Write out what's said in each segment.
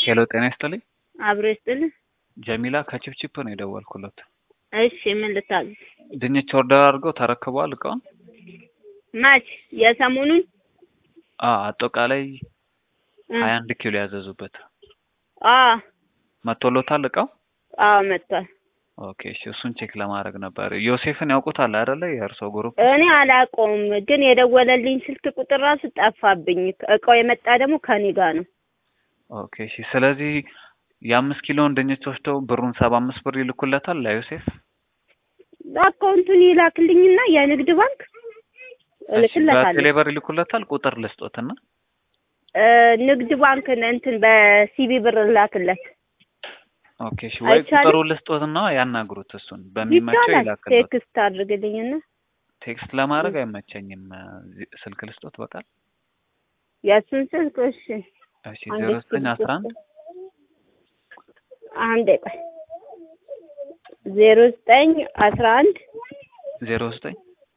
ሄሎ ጤና ይስጥልኝ። አብሮ ይስጥልኝ። ጀሚላ ከቺፕቺፕ ነው የደወልኩለት። እሺ ምን ልታዘዝ? ድንች ኦርደር አድርገው ተረክበዋል እቃውን? ማች የሰሞኑን አ አጠቃላይ እ ሀያ አንድ ኪሎ ያዘዙበት አ መቶሎታል እቃው? አዎ መጥቷል። ኦኬ እሺ፣ እሱን ቼክ ለማድረግ ነበር። ዮሴፍን ያውቁታል አይደለ? የእርሶ ግሩፕ እኔ አላውቀውም፣ ግን የደወለልኝ ስልክ ቁጥር ራሱ ጠፋብኝ። እቃው የመጣ ደግሞ ከኔ ጋር ነው። ኦኬ እሺ። ስለዚህ የአምስት ኪሎን ድንች ወስደው ብሩን ሰባ አምስት ብር ይልኩለታል ለዮሴፍ? አካውንቱን ይላክልኝና የንግድ ባንክ እልክለታለሁ። በቴሌብር ይልኩለታል። ቁጥር ልስጦትና እ ንግድ ባንክ እንትን በሲቢ ብር ላክለት ኦኬ እሺ። ወይ አይቻልም? ቁጥሩ ልስጦትና ያናግሩት። እሱን በሚመቸው ይቻላል። ይላክለት። ቴክስት አድርግልኝና ቴክስት ለማድረግ አይመቸኝም። ዚ- ስልክ ልስጦት በቃል የእሱን ስልክ እሺ እሺ አንዴ ዜሮ ዘጠኝ አስራ አንድ አንዴ ቆይ ዜሮ ዘጠኝ አስራ አንድ ዜሮ ዘጠኝ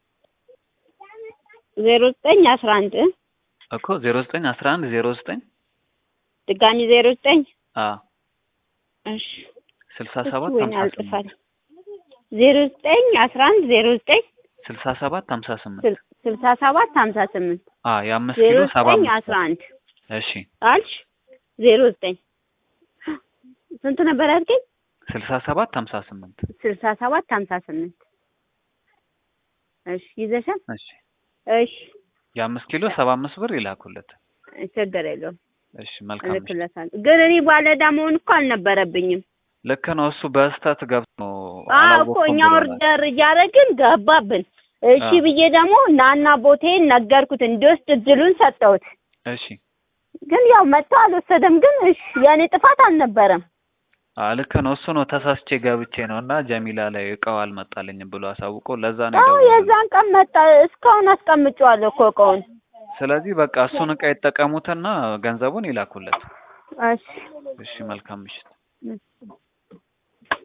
ዜሮ ዘጠኝ አስራ አንድ እኮ ዜሮ ዘጠኝ አስራ አንድ ዜሮ ዘጠኝ ድጋሚ ዜሮ ዘጠኝ አ እሺ ስልሳ እሱ ሰባት ወይኔ ሀምሳ አልጥፋል ስምንት ዜሮ ዘጠኝ አስራ አንድ ዜሮ ዘጠኝ ስልሳ ሰባት ሀምሳ ስምንት ስል- ስልሳ ሰባት ሀምሳ ስምንት አ የአምስት ዜሮ ኪሎ ሰባ ዘጠኝ አምስት አስራ አንድ እሺ አልሽ ዜሮ ዘጠኝ ስንት ነበር ያልከኝ? ስልሳ ሰባት ሀምሳ ስምንት ስልሳ ሰባት ሀምሳ ስምንት እሺ ይዘሻል? እሺ እሺ የአምስት ኪሎ ሰባ አምስት ብር ይላኩለት። ችግር የለውም እሺ መልካም እሺ። እልክለታለሁ። ግን እኔ ባለዕዳ መሆን እኮ አልነበረብኝም። ልክ ነው። እሱ በስህተት ገብቶ ነው አዎ እኮ አላወቅኩም እኛ ብሎናል። ኦርደር እያደረግን ገባብን። እሺ አዎ። ብዬ ደግሞ ናና ቦቴን ነገርኩት እንዲወስድ እድሉን ሰጠሁት። እሺ ግን ያው መጥቶ አልወሰደም። ግን እሺ የእኔ ጥፋት አልነበረም። አ ልክ ነው። እሱ ነው ተሳስቼ ገብቼ ነው እና ጀሚላ ላይ እቃው አልመጣልኝም ብሎ አሳውቆ ለዛ ነው አዎ የደወልኩት። የዛን ቀን መጣ። እስካሁን አስቀምጬዋለሁ እኮ እቃውን። ስለዚህ በቃ እሱን እቃ ይጠቀሙትና ገንዘቡን ይላኩለት። እሺ እሺ መልካም ምሽት። እሺ